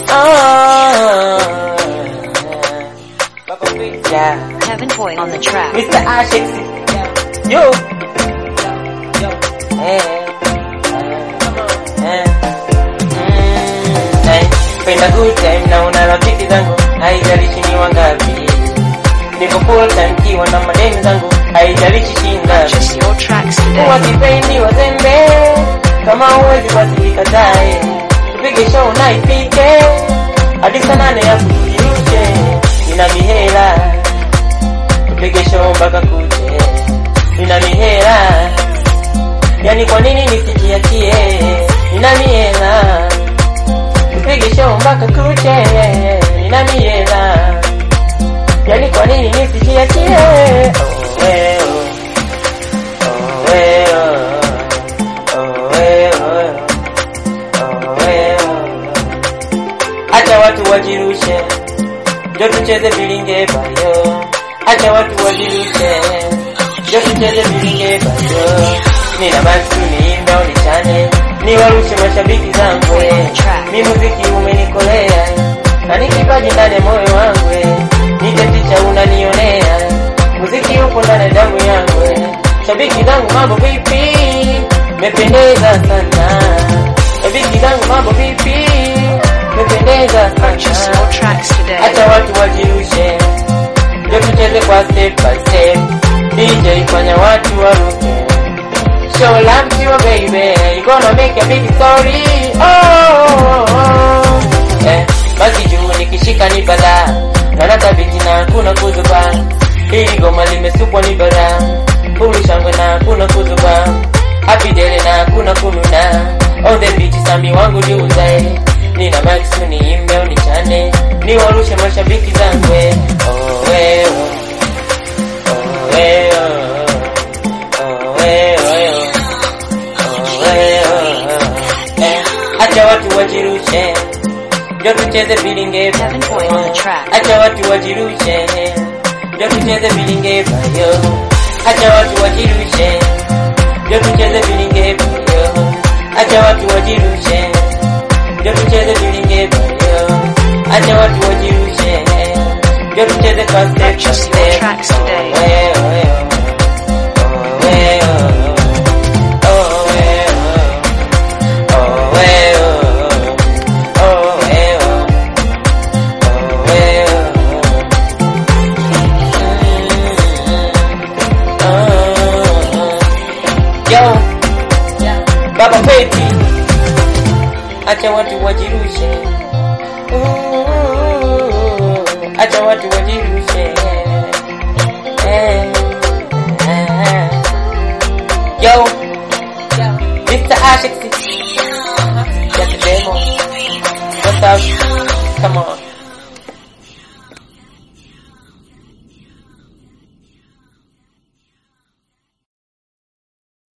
Yeah. Kevin Boy on the track. Mr. Ashix. Yo. Eh. Eh. Mm, eh. Penda good time na una rafiki zangu haijalishi ni wangapi niko full time kiwa na madeni zangu haijalishi shingapi Purchase your tracks kuwa today. kipendi wazembe kama huwezi basi ikatae tupige show na ipike hadi saa nane ya kujiuche nina mihela tupige show mpaka kuche nina mihela yani kwa nini nisijiachie nina mihela tupige show mpaka kuche nina mihela yani kwa nini nisijiachie oh, eh, oh. Oh, eh, oh. Oh, eh, oh. Oh, eh, oh. Acha watu wajirushe, njo tucheze vilinge bayo. Acha watu wajirushe, njo tucheze vilinge bayo. Nina basi niimbe au nichane, niwarushe mashabiki zangu. eh. Mi muziki umenikolea, na ni kipaji ndani ya moyo wangu. eh. Niteticha unanionea, muziki upo ndani ya damu yangu. eh. Shabiki zangu mambo vipi? Mependeza sana. Shabiki zangu mambo vipi? Mependeza Purchase sana. your tracks today. Acha watu wajirushe, ndio tucheze kwa step by step. DJ fanya watu waruke. Show love to your baby, you gonna make a big story. Oh, oh, oh. Eh, basi juu nikishika ni balaa, na natabiti na hakuna kuzuba. Hili goma limesukwa ni bara, hulu shangwe na hakuna kuzuba. Happy dele na hakuna kununa. On the beach sami wangu jiuzae. Nina max niimbe unichane, niwarushe mashabiki zangu. eh. Oh, eh, oh. Oh, eh, oh. Oh, eh, oh, oh. Oh, eh, oh, oh. Eh, Acha watu wajirushe, ndio tucheze vilinge Kevin Boy on the track. Acha watu wajirushe, ndio tucheze vilinge bayo. Acha watu wajirushe, ndio tucheze vilinge bayo. Acha watu wajirushe, ndio tucheze vilinge bayo. Acha watu wajirushe, ndio tucheze kwa step by Purchase your step. tracks today. Oh, eh, oh, eh, oh. Oh, eh, oh, oh. Oh, eh, oh. Oh, eh, oh. Oh, eh, oh. Oh, eh, oh. Yo, Baba Peti, acha watu wajirushe, Ooh, acha watu wajirushe. Eh, eh. Yo, Mr. Ashix, get the demo. What's up? Come on.